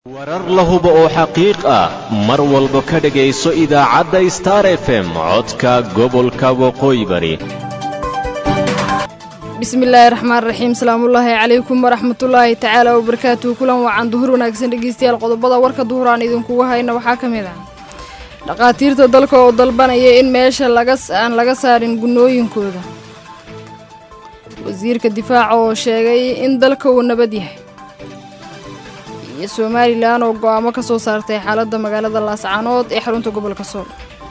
warar la hubo oo xaqiiq ah mar walba ka dhegayso idaacadda star f m codka gobolka waqooyi bari bismillaahi raxmaan raxiim salaamullaahi calaykum waraxmatullaahi tacaala wabarakaatuhu kulan wacan duhur wanaagsan dhegeystayaal qodobada warka duhur aan idinkugu hayna waxaa ka mid ah dhakhaatiirta dalka oo dalbanaya in meesha aan laga saarin gunnooyinkooda wasiirka difaaca oo sheegay in dalka uu nabad yahay iyo somalilan oo go'aamo ka soo saartay xaaladda magaalada laascaanood ee xarunta gobolka sool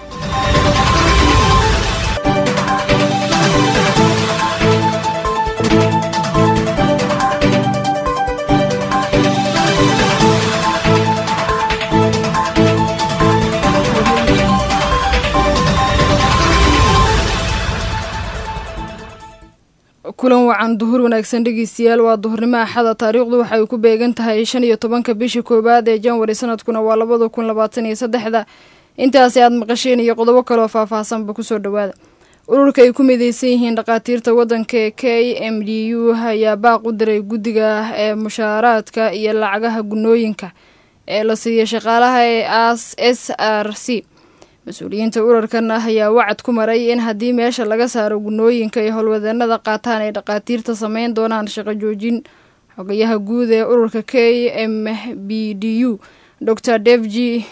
kulan wacan duhur wanaagsan dhegeystayaal waa duhurnimo axada taariikhdu waxay ku beegan tahay shan iyo tobanka bisha koowaad ee janwari sanadkuna waa labada kun labaatan iyo saddexda intaasi aad maqasheen iyo qodobo kaleoo faahfaahsanba kusoo dhowaada ururka ay ku mideysan yihiin dhakhaatiirta waddanka ee k m d u ayaa baaq u diray guddiga ee mushaaraadka iyo lacagaha gunnooyinka ee la siiya shaqaalaha ee as s r c mas-uuliyiinta urarkan ah ayaa wacad ku maray in haddii meesha laga saaro gunnooyinka ay howlwadeenada qaataan ay dhakhaatiirta sameyn doonaan shaqo joojin xogayaha guud ee ururka k m b d u dor dev g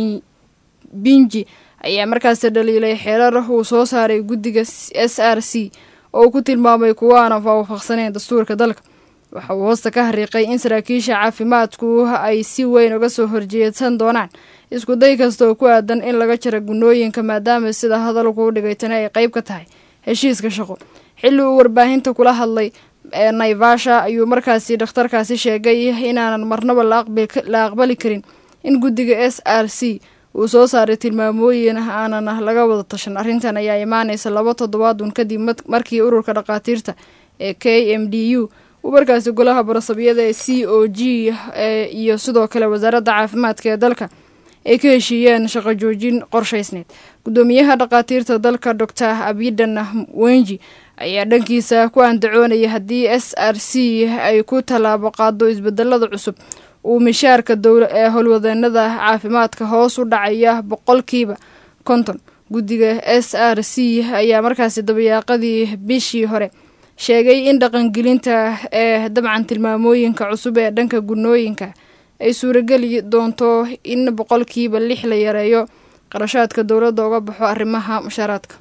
binji ayaa markaasi dhaliilay xeerar uu soo saaray guddiga s r c oo uu ku tilmaamay kuwa aan waafaqsaneyn dastuurka dalka waxa uu hoosta ka hariiqay in saraakiisha caafimaadku ay si weyn uga soo horjeedsan doonaan isku day kasta oo ku aadan in laga jara gunnooyinka maadaama sida hadalku u dhigay tani ay qayb ka tahay heshiiska shaqo xilli uu warbaahinta kula hadlay ee naivasha ayuu markaasi dhakhtarkaasi sheegay inaanan marnaba la aqbali karin in guddiga s r c uu soo saaray tilmaamooyin aanan laga wada tashan arrintan ayaa imaanaysa laba toddobaadun kadib markii ururka dhakhaatiirta ee k m d u uu markaasi golaha barasabiyada ee c o g iyo sidoo kale wasaaradda caafimaadka ee dalka ay ka heshiiyeen shaqo joojin qorshaysneed guddoomiyaha dhakhaatiirta dalka dor abidan wenji ayaa dhankiisa ku andacoonaya haddii s r c ay ku tallaabo qaado isbedelada cusub uu mishaarka ee howlwadeenada caafimaadka hoos u dhacaya boqolkiiba konton guddiga s r c ayaa markaasi dabayaaqadii bishii hore sheegay in dhaqangelinta ee dabcan tilmaamooyinka cusub ee dhanka gunnooyinka ay suurageli doonto in boqolkiiba lix la yareeyo qarashaadka dowladda uga baxo arrimaha mushaaraadka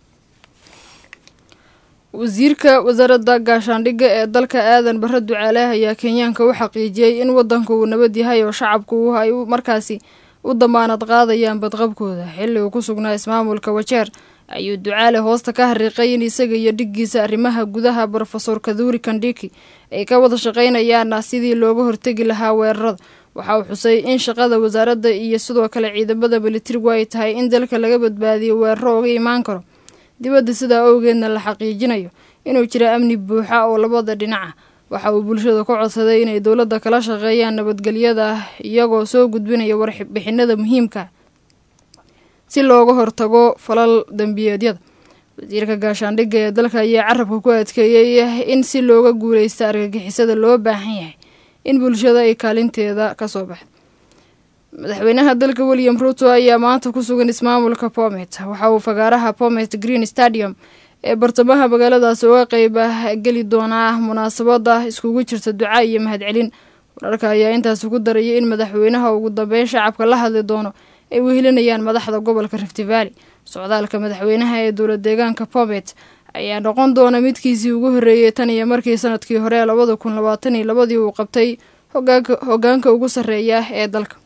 wasiirka wasaaradda gaashaandhigga ee dalka aadan barre ducaale ayaa kenyaanka u xaqiijiyey in waddanka uu nabad yahay oo shacabku ay markaasi u damaanad qaadayaan badqabkooda xilli uu ku sugnaa ismaamulka wajeer ayuu ducaale hoosta ka hariiqay in isaga iyo dhiggiisa arrimaha gudaha brofesor kaduri kandhiki ay ka wada shaqaynayaan sidii looga hortegi lahaa weerarada waxa uu xusay in shaqada wasaaradda iyo sidoo kale ciidamada militarigu ay tahay in dalka laga badbaadiyo weeraro uga imaan karo dibadda sidaa awgeedna la xaqiijinayo inuu jira amni buuxa oo labada dhinaca waxa uu bulshada ku codsaday inay dowladda kala shaqeeyaan nabadgelyada iyagoo soo gudbinaya warbixinada muhiimka si looga hortago falal dembiyeedyada wasiirka gaashaandhigga ee dalka ayaa carabka ku adkeeyey in si looga guuleysta argagixisada loo baahan yahay in bulshada ay kaalinteeda ka soo baxda madaxweynaha dalka william ruto ayaa maanta ku sugan ismaamulka bomet waxa uu fagaaraha bomet green stadium ee bartamaha magaaladaasi uga qeyb geli doonaa munaasabada iskugu jirta duca iyo mahadcelin wararka ayaa intaasi ku darayay in madaxweynaha ugu dambeyn shacabka la hadli doono ay wehelinayaan madaxda gobolka rift valley socdaalka madaxweynaha ee dowlad deegaanka bomet ayaa noqon doona midkiisii ugu horreeyey tan iyo markii sanadkii hore labada kun labaatan iyo labadii uu qabtay hogaanka ugu sarreeya ee dalka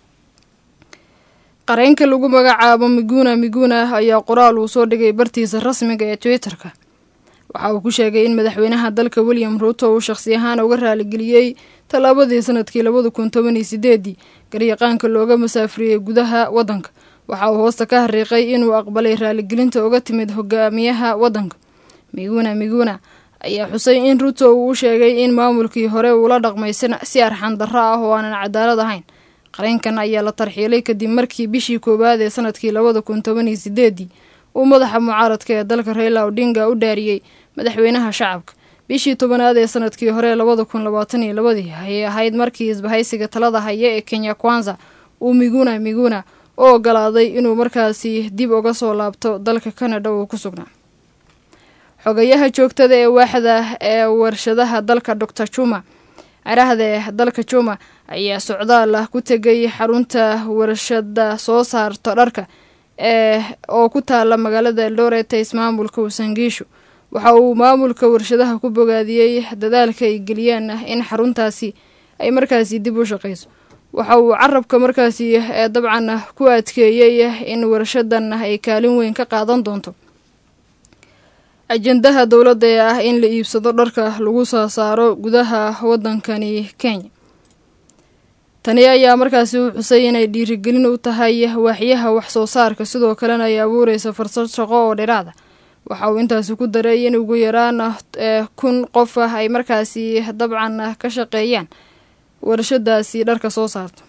qareenka lagu magacaabo miguna miguna ayaa qoraal uu soo dhigay bartiisa rasmiga ee twitter-ka waxa uu ku sheegay in madaxweynaha dalka william ruto uu shaqsi ahaan uga raaligeliyey tallaabadii sanadkii labada kun toban iyo sideedii garyaqaanka looga masaafriyey gudaha waddanka waxa uu hoosta ka hariiqay inuu aqbalay raaligelinta uga timid hogaamiyaha waddanka miguna miguna ayaa xusay in ruto uu u sheegay in maamulkii hore uula dhaqmay si arxan darro ah oo aanan cadaalad ahayn qareenkan ayaa la tarxiilay kadib markii bishii koowaad ee sanadkii labada kun toban iyo sideedii uu madaxa mucaaradka ee dalka raila odinga u dhaariyey madaxweynaha shacabka bishii tobanaad ee sanadkii hore labada kun labaatan iyo labadii ayay ahayd markii isbahaysiga talada haya ee kenya kwanza uu miguna miguna u ogolaaday inuu markaasi dib uga soo laabto dalka canada uu ku sugnaa xogayaha joogtada ee waaxda ee warshadaha dalka doctor juma carahda ee dalka juma ayaa socdaal ah ku tegay xarunta warshada soo saarto dharka ee oo ku taala magaalada eldoret ee ismaamulka wasangiishu waxa uu maamulka warshadaha ku bogaadiyey dadaalka ay geliyeen in xaruntaasi ay markaasi dib u shaqeyso waxa uu carabka markaasi ee dabcan ku adkeeyey in warshadan ay kaalin weyn ka qaadan doonto ajendaha dowladda ee ah in la iibsado dharka lagu soo saaro gudaha wadankani kenya tani ayaa markaasi u xusay inay dhiirigelin u tahay waaxyaha wax soo saarka sidoo kalena ay abuureysa fursad shaqo oo dhiraada waxa uu intaasi ku daray in ugu yaraan kun qof ah ay markaasi dabcan ka shaqeeyaan warshadaasi dharka soo saarto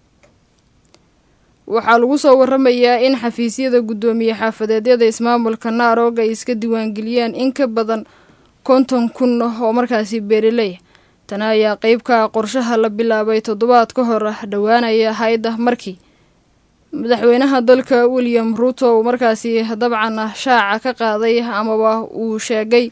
waxaa lagu soo waramayaa in xafiisyada guddoomiye xaafadeedyada ismaamulka naarog ay iska diiwaangeliyeen in ka badan konton kun oo markaasi beeraleya tani ayaa qeyb ka ah qorshaha la bilaabay toddobaad ka hor dhowaanaya ahayd markii madaxweynaha dalka william ruuto uu markaasi dabcan shaaca ka qaaday amaba uu sheegay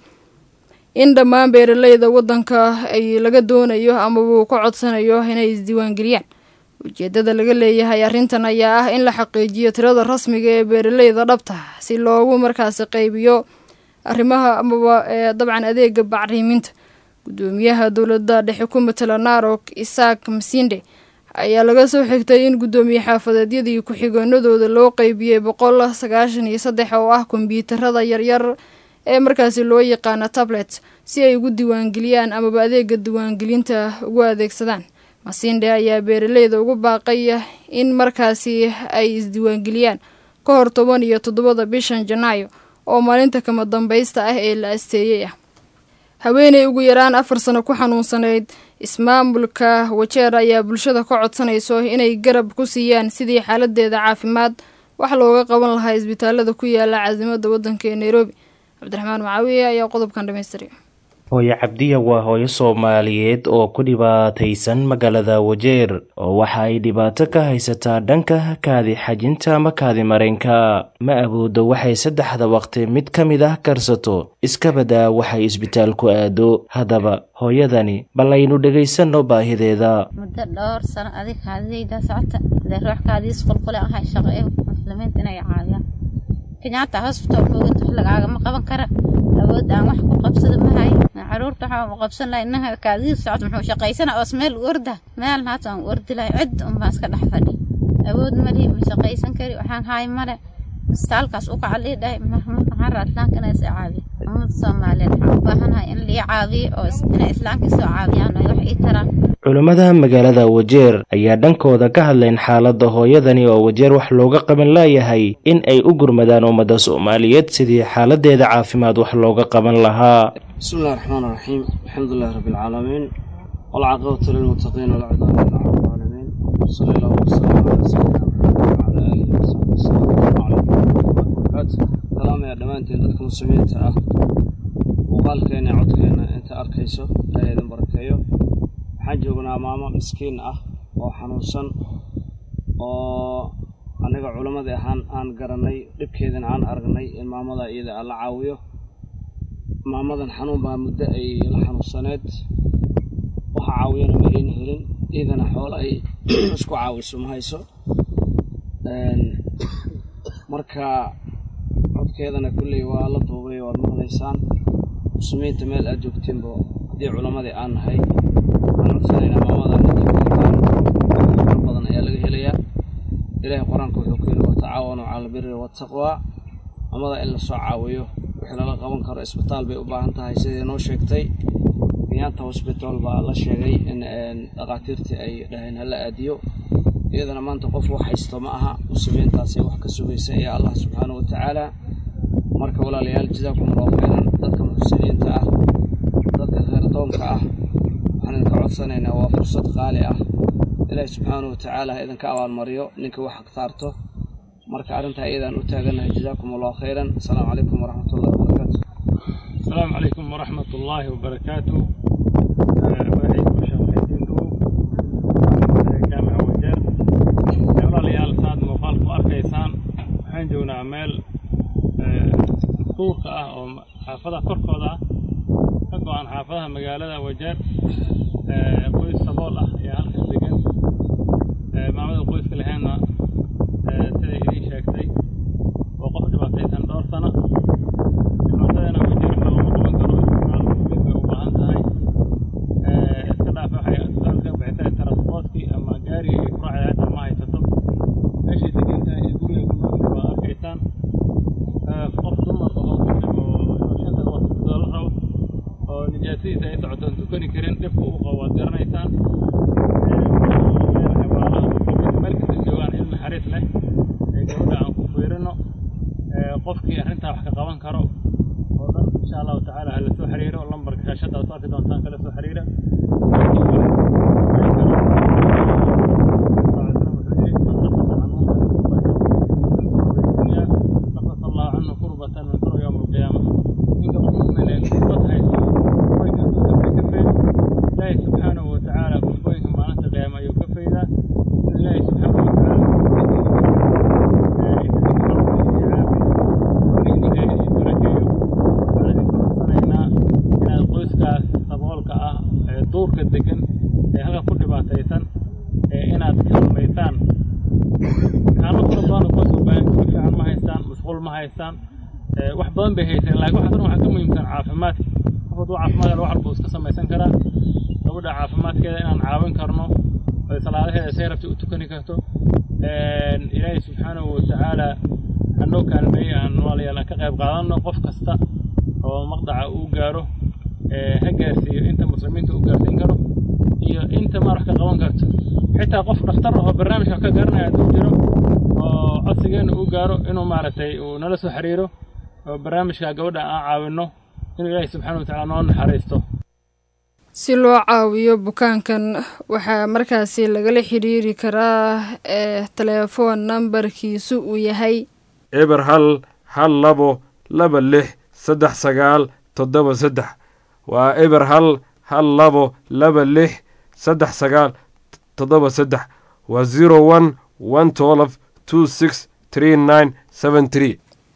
in dhammaan beeraleyda waddanka ay laga doonayo amaba uu ka codsanayo inay isdiiwaangeliyaan ujeedada laga leeyahay arrintan ayaa ah in la xaqiijiyo tirada rasmiga ee beeraleyda dhabta si loogu markaasi qaybiyo arrimaha amaba ee dabcan adeega bacriiminta guddoomiyaha dowladda dhexe ku matala narok isaak masinde ayaa laga soo xigtay in guddoomiye xaafadeedyadii ku-xigeenadooda loo qeybiyey boqol sagaashan iyo saddex oo ah kombyuutarada yaryar ee markaasi loo yaqaana tablet si ay ugu diiwaangeliyaan amaba adeega diiwaangelinta ugu adeegsadaan masinde ayaa beeraleyda ugu baaqay in markaasi ay isdiiwaangeliyaan ka hor toban iyo toddobada bishan janaayo oo maalinta kama dambaysta ah ee la asteeyey ah haweeney ugu yaraan afar sano ku xanuunsanayd ismaamulka wajeer ayaa bulshada ka codsanayso inay garab ku siiyaan sidii xaaladeeda caafimaad wax looga qaban lahaa isbitaalada ku yaala caasimada waddanka ee nairobi cabdiraxmaan macaawiye ayaa qodobkan dhamaystiriya hooyo cabdiya waa hooyo soomaaliyeed oo ku dhibaataysan magaalada wajeer oo waxa ay dhibaato ka haysataa dhanka kaadi xajinta ama kaadi mareenka ma awoodo waxay saddexda waqti mid ka mid ah karsato iska badaa waxay isbitaal ku aado haddaba hooyadani bal aynu dhegaysanno baahideeda muddo dhowr sano adig kaadidaydaa socota hadee ruux kaadiis qulqule ahay shaqo ee muslimiinta inay caawiyaan kenyaata hosbital moogid wax lagaagama qaban kara awood aan wax ku qabsada mahay caruurta waxaa u qabsan lahay inaha kaadidii socod muxuu shaqaysana oos meel u orda meel haata aan u ordi lahay cid unbaan iska dhex fadhi awood mali ma shaqaysan kari waxaan haay male isbitaalkaas u kaca lii dhahay waxaan raadlaanka inay is caawiyo ummada soomaaliyeed waxaan u baahanahay in lii caawiyo oo inay islaamka isoo caawiyaan oo wax ii taraan culammada magaalada wajeer ayaa dhankooda ka hadleen xaaladda hooyadani oo wajeer wax looga qaban laayahay in ay u gurmadaan ummadda soomaaliyeed sidii xaaladeeda caafimaad wax looga qaban lahaa bismi illahi raxmaan raxiim alxamdulilahi rabbi alcaalamiin walcaqabatu lilmuttaqiin walcudaan ila cala alcaalamiin sala allahu wasalam calaa sayidina maxamed wacala aalihi wasaxbi wasalam asalaamu calaykum waraxmatullahi wabarakaatu salaamaya dhammaantiin dadka muslimiinta ah muuqaalkeena codkeena inta arkayso ilaahay idin barakeeyo waxaan joognaa maamo miskiin ah oo xanuunsan oo aniga culammadii ahaan aan garanay dhibkeedana aan aragnay in maamada iyada aan la caawiyo maamadan xanuun baa muddo ay la xanuunsaneed waxa caawiyana ma ayna helin iyadana xoolo ay isku caawiso ma hayso marka codkeedana kulley waa la duubay waad maqlaysaan muslimiinta meel aad joogteenba haddii culammadii aan nahay waxaan codsanaynaa maamadan far badan ayaa laga helayaa ilaahay qur-aanka wuxuu ku yidhi watacaawanuu cala albiri waataqwaa maamada in lasoo caawiyo wixii lala qaban karo isbitaal bay u baahan tahay sidii noo sheegtay kenyaata hosbitaal baa la sheegay in dhakhaatiirtii ay dhaheen hala aadiyo iyadana maanta qof wax haysto ma aha muslimiintaasay wax ka sugaysa ee allah subxaana wa tacaala marka walaalayaal jazaakum allahu khayran dadka muxsiniinta ah dadka khayrdoonka ah waxaan idinka codsanaynaa waa fursad qaali ah ilaahi subxaana wa tacaala ha idinka abaalmariyo ninka wax agtaarto marka arrintaa iyadaan u taaganahay jazaakum allahu khayran asalaamu calaykum waraxmatullahi wabarakaatu السلام عليكم ورحمة الله وبركاته وعيد مشاهدين دو جامع وجر يلا ليال ساد مقال أركيسان waxaan joognaa meel duurka ah oo xaafada korkooda ah ka go-an xaafadaha magaalada wajeer qoys sabool ah ayaa halkan degan maamada qoyska lahaynna siday idiin sheegtay oo qof dhibaataysan dhowr sano dhibaatadana wajeer waxa lama qaban karo isbitaal mid bay u baahan tahay iska dhaafa waxay isbitaalka bixisay transportkii ama gaarigii ay ku raacday hataa ma haysato meeshay degan tahay iyo guriga ku nool waa arkaysaan qof dumar oo muslim oo shanta doolar rabo oo nijaasadiisa ay socoto aan tukani karin dhibka uu qabo waad garanaysaan meel kasta joogaan il naxariis leh ee gabadha aan ku fiirino qofkii arrintaa wax ka qaban karo oo dhan insha allahu tacaala hala soo xiriiro lambarka shaashadda aad ku arki doontaan kala soo xiriira نقص الله عنه كربة من كرب يوم القيامة إنك مؤمن الكربة هاي وين كفي الله سبحانه وتعالى كفوين ما أنت قيامة يكفي ذا الله سبحانه وتعالى qoyskaas saboolka ah ee duurka degan ee halka ku dhibaataysan ee inaad kalmaysaan kaano fara badan oo qoyska baahan si fiican ma haystaan masquul ma haystaan wax badan bay haysteen laakiin waxa dhan waxaa ka muhiimsan caafimaadka qof hadduu caafimaad wax walba iska samaysan karaa gabadha caafimaadkeeda inaan caawin karno oo salaadaheeda say rabtay u tukani karto ilaahay subxaanahu watacaala hanoo kaalmeeyey aan walaalayaal aan ka qayb qaadanno qof kasta oo maqdaca uu gaaro ha gaarsiiyo inta muslimiinta uu gaarsiin karo iyo inta maar wax ka qaban karto xitaa qof dhakhtar ahoo barnaamij wax ka garanaya hadduu jiro oo codsigeena uu gaaro inuu maaragtay uu nala soo xiriiro oo barnaamijka gabadha aan caawinno inuu ilaahay subxaana watacaala noo naxariisto si loo caawiyo bukaankan waxaa markaasi lagala xidhiiri karaa ee telefoon nambarkiisu uu yahay eber hal hal labo laba lix saddex sagaal toddoba saddex waa eber hal hal labo laba lix saddex sagaal toddoba saddex waa zero one one twelve two six three nine seven three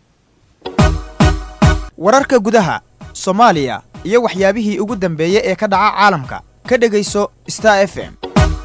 wararka gudaha soomaaliya iyo waxyaabihii ugu dambeeyey ee ka dhaca caalamka ka dhegayso star f m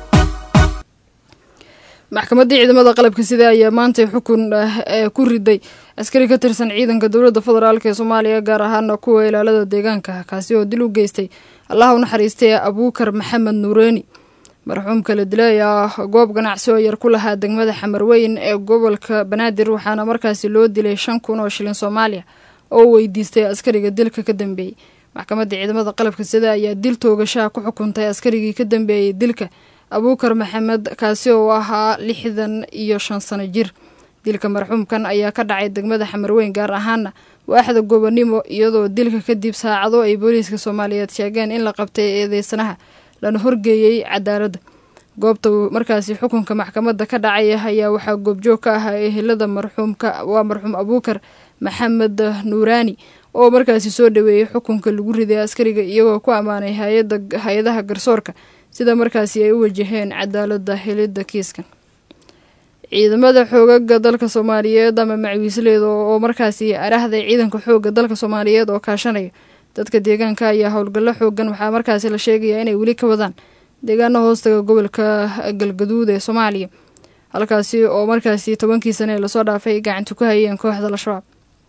maxkamaddii ciidamada qalabka sida ayaa maantay xukun ee ku riday askari ka tirsan ciidanka dowladda federaalk ee soomaaliya gaar ahaana kuwa ilaalada deegaanka kaasi oo dil u geystay allaha u naxariistay abuukar maxamed nuureeni marxuumka la dilay ayaa goob ganacsi oo yar ku lahaa degmada xamarweyn ee gobolka banaadir waxaana markaasi loo dilay shan kun oo shilin soomaaliya oo weydiistay askariga dilka ka dambeeyey maxkamadda ciidamada qalabka sida ayaa dil toogashaha ku xukuntay askarigii ka dambeeyey dilka abuukar maxamed kaasi oo ahaa lixdan iyo shan sano jir dilka marxuumkan ayaa ka dhacay degmada xamarweyn gaar ahaana waaxda gobanimo iyadoo dilka kadib saacado ay booliiska soomaaliyeed sheegeen in la qabtay eedeysanaha lana horgeeyey cadaaladda goobta markaasi xukunka maxkamadda ka dhacaya ayaa waxaa goobjoog ka ahaa ehelada marxuumka waa marxuum abuukar maxamed nuuraani oo markaasi soo dhaweeyey xukunka lagu riday askariga iyagoo ku ammaanay hay-adaha garsoorka sida markaasi ay u wajaheen cadaaladda helidda kiiskan ciidamada xoogaga dalka soomaaliyeed ama macwiisleeda oo markaasi arahday ciidanka xooga dalka soomaaliyeed oo kaashanaya dadka deegaanka ayaa howlgallo xoogan waxaa markaasi la sheegayaa inay weli ka wadaan deegaana hoostaga gobolka galgaduud ee soomaaliya halkaasi oo markaasi tobankii sane ee lasoo dhaafay ay gacanta ku hayeen kooxda al-shabaab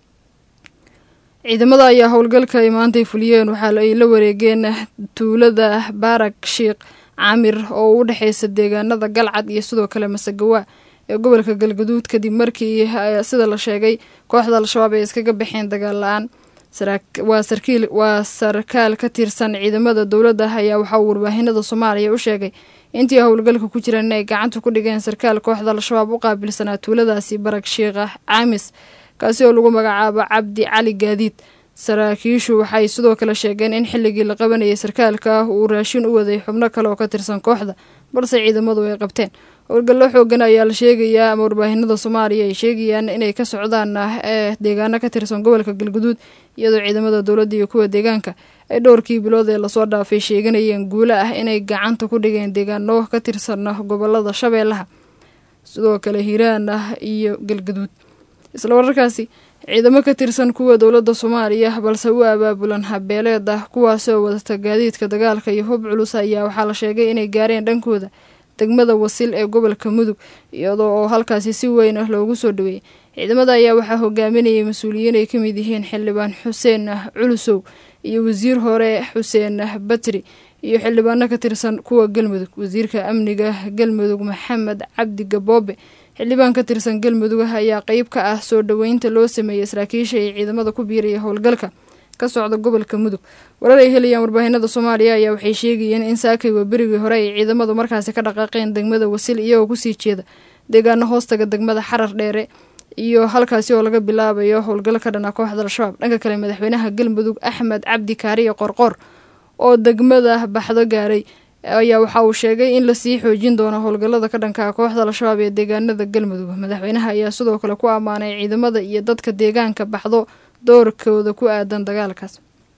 ciidamada ayaa howlgalka ay maantay fuliyeen waxaa ay la wareegeen tuulada baarak shiikh caamir oo u dhexeysa deegaanada galcad iyo sidoo kale masagawa ee gobolka galgaduud kadib markii sida la sheegay kooxda al-shabaab ay iskaga baxeen dagaal la-aan waa sarkiil waa sarkaal ka tirsan ciidamada dowladda ayaa waxaa uu warbaahinada soomaaliya u sheegay intii howlgalka ku jiraan inay gacanta ku dhigeen sarkaal kooxda al-shabaab u qaabilsanaa tuuladaasi barag shiikha caamis kaasi oo lagu magacaabo cabdi cali gaadiid saraakiishu waxay sidoo kale sheegeen in xilligii la qabanayay sarkaalka uu raashin u waday xubno kale oo ka tirsan kooxda balse ciidamadu ay qabteen howlgallo xoogan ayaa la sheegayaa ama warbaahinada soomaaliya ay sheegayaan inay ka socdaan ee deegaano ka tirsan gobolka galguduud iyadoo ciidamada dowladda iyo kuwa deegaanka ay dhowrkii bilood ee lasoo dhaafay sheeganayeen guulo ah inay gacanta ku dhigeen deegaano ka tirsan gobolada shabeellaha sidoo kale hiiraan ah iyo galguduud isla wararkaasi ciidamo ka tirsan kuwa dowladda soomaaliya balse u abaabulan habeeleed ah kuwaasoo wadata gaadiidka dagaalka iyo hub culus ayaa waxaa la sheegay inay gaareen dhankooda degmada wasil ee gobolka mudug iyadoo oo halkaasi si weyn ah loogu soo dhaweeyey ciidamada ayaa waxaa hogaaminayay mas-uuliyiin ay ka mid yihiin xildhibaan xuseen culusow iyo wasiir hore xuseen batri iyo xildhibaano ka tirsan kuwa galmudug wasiirka amniga galmudug maxamed cabdi gaboobe xildhibaan ka tirsan galmudug ayaa qeyb ka ah soo dhoweynta loo sameeyey saraakiisha ee ciidamada ku biiraya howlgalka ka socda gobolka mudug warar ay helayaan warbaahinada soomaaliya ayaa waxay sheegayeen in saakay berigii hore ay ciidamadu markaasi ka dhaqaaqeen degmada wasil iyagoo kusii jeeda deegaano hoostaga degmada xarar dheere iyo halkaasi oo laga bilaabayo howlgal ka dhana kooxda al-shabaab dhanka kale madaxweynaha galmudug axmed cabdi kaariyo qorqoor oo degmada baxdo gaaray ayaa waxa uu sheegay in lasii xoojin doono howlgallada ka dhanka kooxda al-shabaab ee deegaanada galmudug madaxweynaha ayaa sidoo kale ku ammaanay ciidamada iyo dadka deegaanka baxdo doorkooda ku aadan dagaalkaas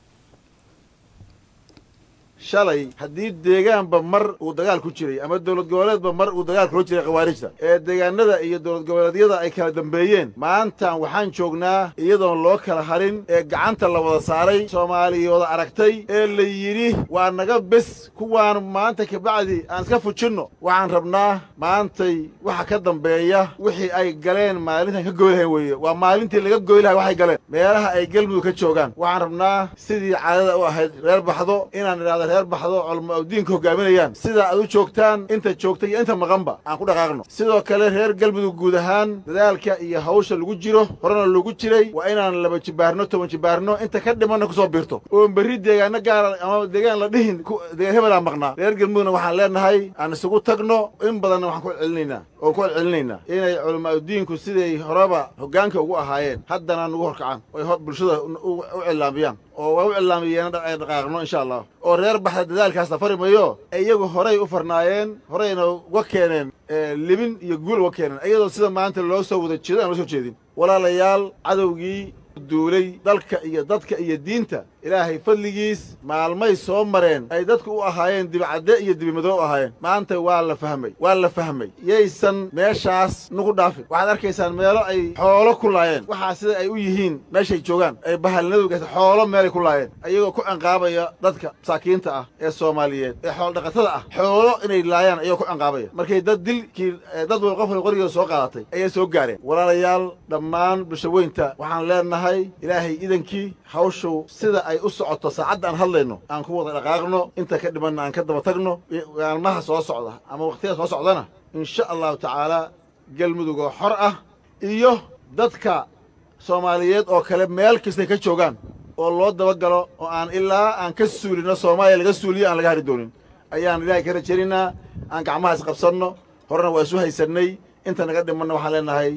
shalay haddii deegaanba mar uu dagaal ku jiray ama dowlad goboleedba mar uu dagaal kula jiray khawaarijta ee deegaanada iyo dowlad goboleedyada ay kala dambeeyeen maantan waxaan joognaa iyadoon loo kala harin ee gacanta la wada saaray soomaaliyooda aragtay ee la yidhi waa naga bes kuwaan maanta kabacdi aan iska fujinno waxaan rabnaa maantay waxa ka dambeeya wixii ay galeen maalintan ka goylahayn weeye waa maalintii laga goylahay waxay galeen meelaha ay galmudug ka joogaan waxaan rabnaa sidii caadada u ahayd reer baxdo inaan idhahda reer baxdo culama diinka hogaaminayaan sidaa aad u joogtaan inta joogta iyo inta maqanba aan ku dhaqaaqno sidoo kale reer galmudug guud ahaan dadaalka iyo hawsha lagu jiro horena lagu jiray waa inaan laba jibaarno toban jibaarno inta ka dhimanna kusoo biirto oon berri deegaano gaara ama deegaan la dhihin deegaan hebelaa maqnaa reer galmudugna waxaan leenahay aan isugu tagno in badanna waxaan ku celcelinaynaa oon ku celcelinaynaa inay culamaaudiinku siday horeba hoggaanka ugu ahaayeen haddana nugu horkacaan oy bulshada u cilaamiyaan oo waa u cilaamiyeen ay dhaqaaqno insha allah oo reer baxda dadaalkaas la fari mayo iyagu horay u farnaayeen horayna uga keeneen libin iyo guul uga keeneen iyadoo sida maanta loo soo wada jeedo aan loo soo jeedin walaalayaal cadowgii duulay dalka iyo dadka iyo diinta ilaahay fadligiis maalmay soo mareen ay dadku u ahaayeen dibicadde iyo dibimadoo u ahaayeen maanta waa la fahmay waa la fahmay yaysan meeshaas nugu dhaafin waxaad arkaysaan meelo ay xoolo ku laayeen waxaa sida ay u yihiin meeshay joogaan ay bahalnadu gaysa xoolo meelay ku laayeen ayagoo ku anqaabaya dadka masaakiinta ah ee soomaaliyeed ee xoolodhaqatada ah xoolo inay laayaan ayagoo ku anqaabaya markay dad dilkii dad wal qof qorigeeda soo qaadatay ayay soo gaareen walaalayaal dhammaan bulshaweynta waxaan leenahay ilaahay idankii hawshu sida ay u socoto saacadda aan hadlayno aan ku wada dhaqaaqno inta ka dhimanna aan ka daba tagno maalmaha soo socda ama waqtiyada soo socdana insha allahu tacaalaa galmudug oo xor ah iyo dadka soomaaliyeed oo kale meel kastay ka joogaan oo loo dabagalo oo aan ilaa aan ka suulino soomaaliya laga suuliyo aan laga hari doonin ayaan ilaahay ka rajaynaynaa aan gacmaha isqabsanno horena waa isu haysannay inta naga dhimanna waxaan leenahay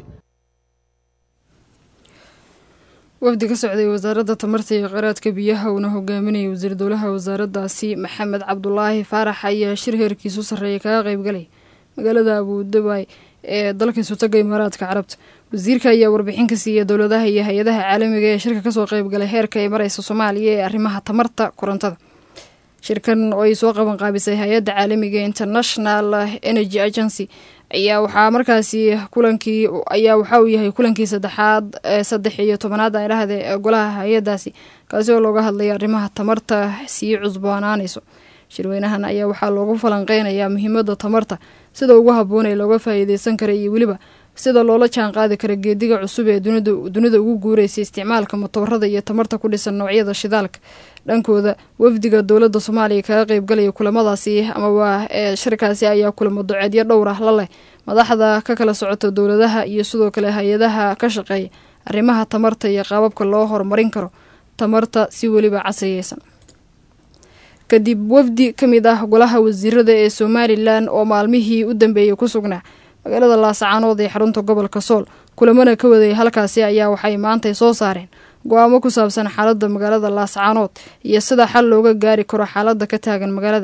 wafdi ka socday wasaaradda tamarta iyo kheyraadka biyaha uuna hogaaminayay wasiir dowlaha wasaaraddaasi maxamed cabdulaahi faarax ayaa shir heerkiisu sarreeya kaga qeybgalay magaalada abuudabay ee dalka isutaga imaaraadka carabta wasiirka ayaa warbixin ka siiyey dowladaha iyo hay-adaha caalamiga ee shirka kasoo qeybgalay heerka ay mareysa soomaaliya ee arrimaha tamarta korontada shirkan oo ay soo qaban qaabisay hay-adda caalamiga international energy agency ayaa waxaa markaasi kulankii ayaa waxa uu yahay kulankii saddexaad saddex iyo tobanaad aan idhahde ee golaha hay-adaasi kaasi oo looga hadlaya arrimaha tamarta sii cusboonaanayso shirweynahan ayaa waxaa loogu falanqeynayaa muhiimada tamarta sida ugu habboon ee looga faa'iideysan kara iyo weliba sida loola jaan qaadi kara geediga cusub ee dunida ugu guureysa isticmaalka matoorada iyo tamarta ku dhisan noocyada shidaalka dhankooda wafdiga dowladda soomaaliya kaga qeybgalaya kulamadaasi ama waa ee shirkaasi ayaa kulamo doceedyo dhowr ah la leh madaxda ka kala socota dowladaha iyo sidoo kale hay-adaha ka shaqeeya arrimaha tamarta iyo qaababka loo horumarin karo tamarta si weliba casriyeysan kadib wafdi ka mid ah golaha wasiirada ee somalilan oo maalmihii u dambeeyey ku sugnaa magaalada laasacaanood ee xarunta gobolka sool kulamana ka wadayay halkaasi ayaa waxay maantay soo saareen go-aamo ku saabsan xaaladda magaalada laasacaanood iyo sida xal looga gaari karo xaaladda ka taagan magaalada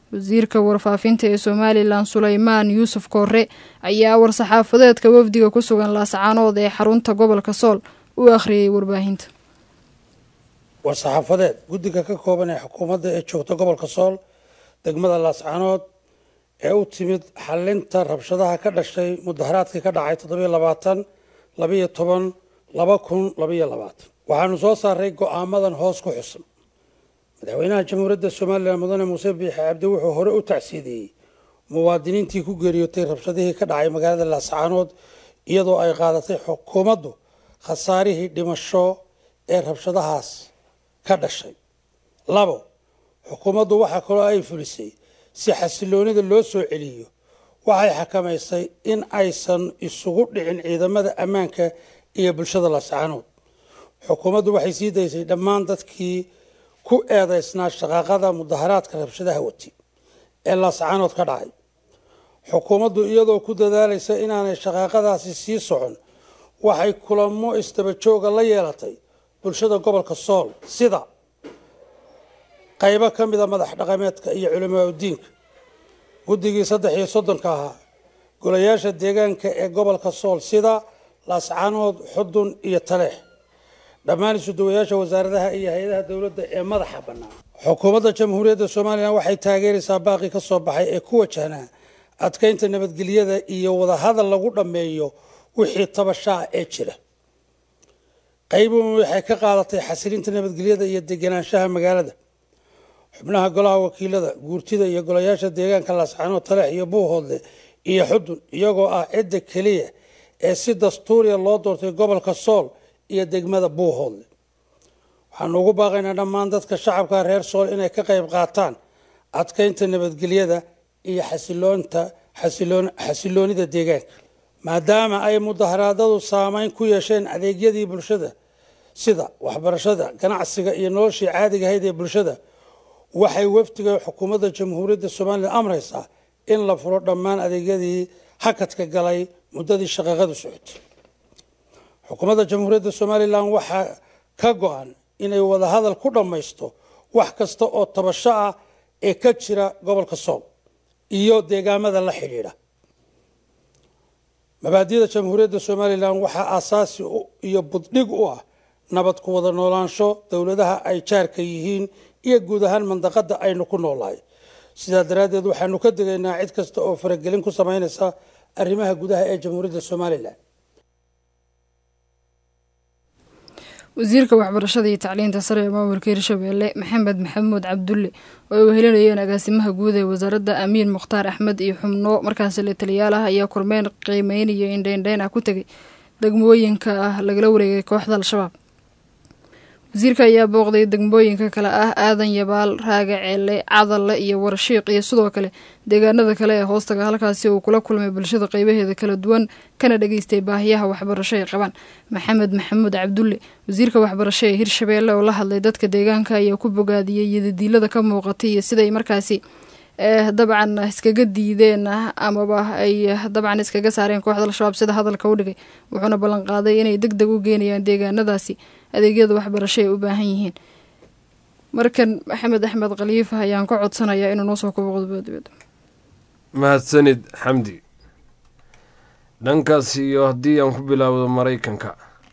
wasiirka warfaafinta ee somalilan suleymaan yuusuf koore ayaa war-saxaafadeedka wafdiga ku sugan laascaanood ee xarunta gobolka sool u akhriyay warbaahinta war-saxaafadeed guddiga ka kooban ee xukuumadda ee joogta gobolka sool degmada laascaanood ee u timid xalinta rabshadaha ka dhashay mudaharaadkii ka dhacay toddobiyo labaatan labiyo toban laba kun labiyo labaatan waxaanu soo saaray go-aamadan hoos ku xusan madaxweynaha jamhuuriyadda somalilan mudane muuse biixi cabdi wuxuu hore u tacsiidiyey muwaadiniintii ku geeriyootay rabshadihii ka dhacay magaalada laascaanood iyadoo ay qaadatay xukuumaddu khasaarihii dhimasho ee rabshadahaas ka dhashay labo xukuumaddu waxaa kaloo ay fulisay si xasiloonida loo soo celiyo waxay xakamaysay in aysan isugu dhicin ciidamada ammaanka iyo bulshada laascaanood xukuumaddu waxay sii daysay dhammaan dadkii ku eedeysnaa shaqaaqada mudaharaadka rabshadaha wati ee laascaanood ka dhacay xukuumaddu iyadoo ku dadaalaysa inaanay shaqaaqadaasi sii socon waxay kulamo istabajooga la yeelatay bulshada gobolka sool sida qaybo ka mida madax dhaqameedka iyo culimaa udiinka guddigii saddex iyo soddonka ahaa golayaasha deegaanka ee gobolka sool sida laascaanood xudun iyo taleex dhammaan isuduwayaasha wasaaradaha iyo hay-adaha dowladda ee madaxa bannaan xukuumadda jamhuuriyadda somalilan waxay taageeraysaa baaqi ka soo baxay ee ku wajahnaa adkeynta nabadgelyada iyo wadahadal lagu dhammeeyo wixii tabashaa ee jira qaybuun waxay ka qaadatay xasilinta nabadgelyada iyo degenaanshaha magaalada xubnaha golaha wakiilada guurtida iyo golayaasha deegaanka laascaanood taleex iyo buuhoodle iyo xudun iyagoo ah cidda keliya ee si dastuuriya loo doortay gobolka sool iyo degmada buuhoodle waxaanu ugu baaqaynaa dhammaan dadka shacabka reer sool inay ka qayb qaataan adkeynta nabadgelyada iyo xasiloonta xasiloonida deegaanka maadaama ay mudaharaadadu saameyn ku yeesheen adeegyadii bulshada sida waxbarashada ganacsiga iyo noloshii caadiga ahayd ee bulshada waxay wafdiga xukuumadda jamhuuriyadda somalilan amraysaa in la furo dhammaan adeegyadii hakadka galay muddadii shaqaaqadu socotay xukuumadda jamhuuriyadda somalilan waxaa ka go-an inay wadahadal ku dhammaysto wax kasta oo tabasho ah ee ka jira gobolka sool iyo deegaamada la xidhiidha mabaadida jamhuuriyadda somalilan waxaa aasaasi iyo buddhig u ah nabad ku wada noolaansho dowladaha ay jaarka yihiin iyo guud ahaan mandaqada aynu ku noolahay sidaa daraaddeed waxaanu ka degaynaa cid kasta oo faragelin ku sameynaysa arrimaha gudaha ee jamhuuriyadda somalilan wasiirka waxbarashada iyo tacliinta sare ee maamulka hirshabeelle maxamed maxamuud cabdulle oo ay wehelinayeen agaasimaha guud ee wasaaradda amiin mukhtaar axmed iyo xubno markaasi la taliyaal ah ayaa kormeyn qiimeynaya indheindheyn ah ku tegay degmooyinka ah lagala wareegay kooxda al-shabaab wasiirka ayaa booqday degmooyinka kale ah aadan yabaal raaga ceelle cadalle iyo warshiiq iyo sidoo kale deegaanada kale ee hoostaga halkaasi uu kula kulmay bulshada qeybaheeda kala duwan kana dhageystay baahiyaha waxbarasho ay qabaan maxamed maxamuud cabdulle wasiirka waxbarasho ee hirshabeelle oo la hadlay dadka deegaanka ayaa ku bogaadiyey yadadiilada ka muuqatay iyo siday markaasi dabcan iskaga diideen amaba ay dabcan iskaga saareen kooxda al-shabaab sida hadalka u dhigay wuxuuna ballanqaaday inay deg deg u geenayaan deegaanadaasi adeegyada waxbarasho ay u baahan yihiin markan maxamed axmed khaliifa ayaan ka codsanayaa inuu noo soo kobo qodobadibada mahadsanid xamdi dhankaas iyo haddii aan ku bilaawdo maraykanka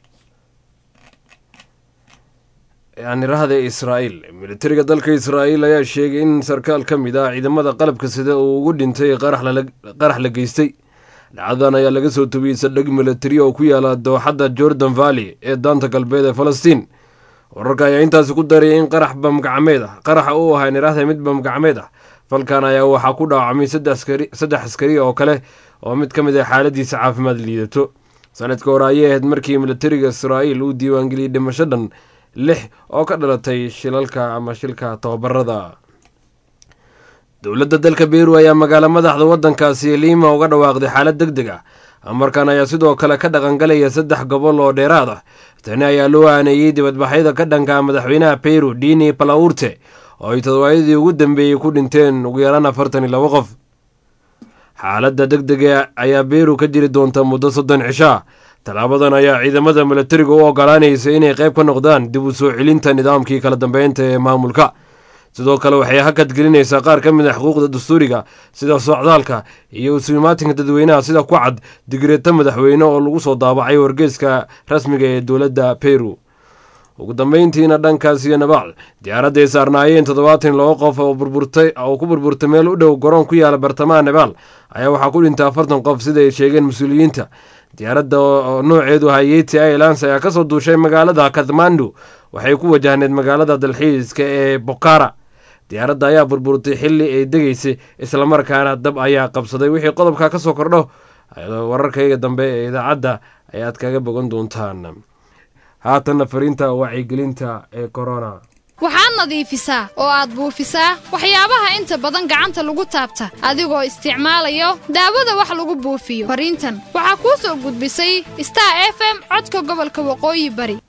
yacni rahda israa'iil militariga dalka israa'iil ayaa sheegay in sarkaal ka mid ah ciidamada qalabka sida uu ugu dhintay qarax la geystay dhacdadan ayaa laga soo tubiyey saldhig militari oo ku yaala dooxadda jordan valley ee daanta galbeed ee falastiin wararka ayaa intaasi ku darayay in qarax bamgacmeed ah qaraxa uu ahaa nirahda mid bamgacmeed ah falkan ayaa waxaa ku dhaawacmay saddex askari oo kale oo mid ka mid ah xaaladiisa caafimaad liidato sanadka hore ayay ahayd markii militariga israa'iil uu diiwaangeliyey dhimasho dhan lix oo ka dhalatay shilalka ama shilka tababarada dowladda dalka beru ayaa magaalo madaxda waddankaasi liima uga dhawaaqday xaalad deg deg ah amarkan ayaa sidoo kale ka dhaqangalaya saddex gobol oo dheeraad ah tani ayaa loo aaneeyey dibadbaxyada ka dhanka madaxweynaha peru dini palaurte oo ay toddobaadadii ugu dambeeyey ku dhinteen ugu yaraan afartan iyo labo qof xaaladda deg dega ayaa beru ka jiri doonta muddo soddon cisho ah tallaabadan ayaa ciidamada milatariga u ogolaanaysa inay qayb ka noqdaan dib u soo celinta nidaamkii kala dambeynta ee maamulka sidoo kale waxay hakad gelinaysaa qaar ka mid a xuquuqda dastuuriga sida socdaalka iyo isuimaatinka dadweynaha sida ku cad digreeto madaxweyne oo lagu soo daabacay wargeeska rasmiga ee dowladda peru ugu dambeyntiina dhankaas iyo nabaal diyaaradday saarnaayeen toddobaatan laba qof oo burburtay oo ku burburtay meel u dhow garoon ku yaala bartamaha nabaal ayaa waxaa ku dhintay afartan qof sida ay sheegeen mas-uuliyiinta diyaaradda oo nooceedu hayeti airlines ayaa kasoo duushay magaalada kathmandu waxay ku wajahneed magaalada dalxiiska ee bokara diyaaradda ayaa burburtay xili ay degaysay islamarkaana dab ayaa qabsaday wixii qodobka ka soo kordho wararkayga dambe ee idaacadda ayaad kaga bogan doontaan haatanna fariinta wacyigelinta ee corona waxaad nadiifisaa oo aad buufisaa waxyaabaha inta badan gacanta lagu taabta adigoo isticmaalayo daawada wax lagu buufiyo fariintan waxaa kuu soo gudbisay star f m codka gobolka waqooyi bari